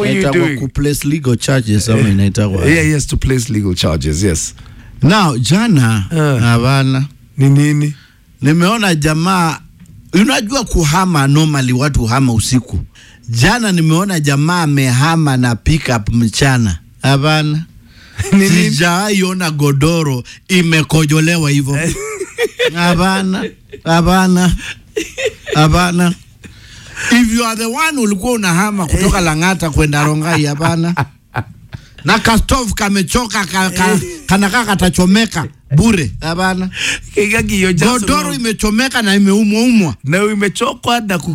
you Inaitwa doing? ku place legal charges ama inaitwa Yeah, he has to place legal charges. Yes. now jana Ah. hapana Ni nini? nimeona jamaa unajua kuhama normally watu hama usiku jana nimeona jamaa amehama na pickup mchana hapana Ni nini? sijawahi ona godoro imekojolewa hivyo hapana hapana hapana if you are the one ulikuwa unahama kutoka lang'ata kwenda rongai hapana na kastov kamechoka ka, ka, kanakaa katachomeka bure hapana Kigagi, you're just godoro wrong. imechomeka na imeumwaumwa na imechokwa na